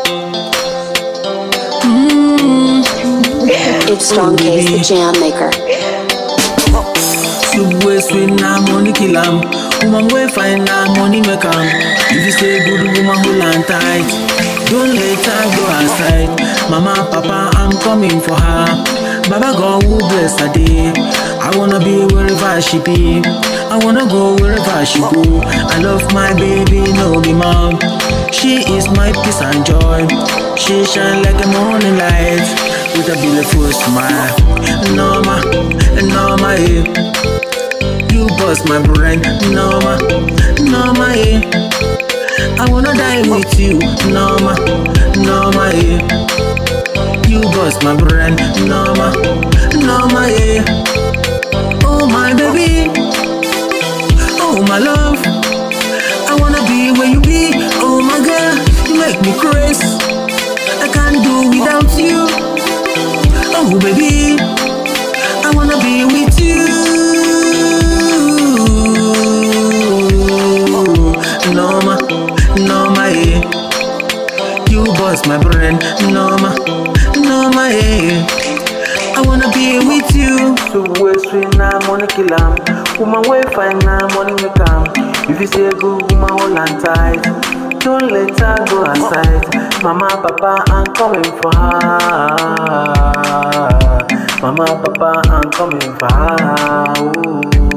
It's Stone Case, the jam maker. Soup wey sweet na money kill am. Woman wey fine na money make am. If you say good woman hold am tight. Don't let her go aside. Mama, papa, I'm coming for her. Baba God will bless her day. I wanna be wherever she be. I wanna go wherever she go. I love my baby, no be mom. She is my peace and joy. She shine like a morning light with a beautiful smile. Norma, Norma, yeah. You bust my brain, Norma, Norma, yeah. I wanna die with you, Norma, Norma, yeah. You bust my brain, Norma, Norma, yeah. Oh my baby, oh my love. I wanna be where you be, oh my girl. You make me crazy. I can't do without you. Oh baby, I wanna be with you. Norma, Norma, yeah. You bust my brain, Norma, Norma, yeah. I wanna be with you. So way sweet na money kill am. Woman way fine na money make am. If you say good woman hold on tight. Don't let her go aside. Mama, papa, I'm coming for her. Mama, papa, I'm coming for her. Ooh.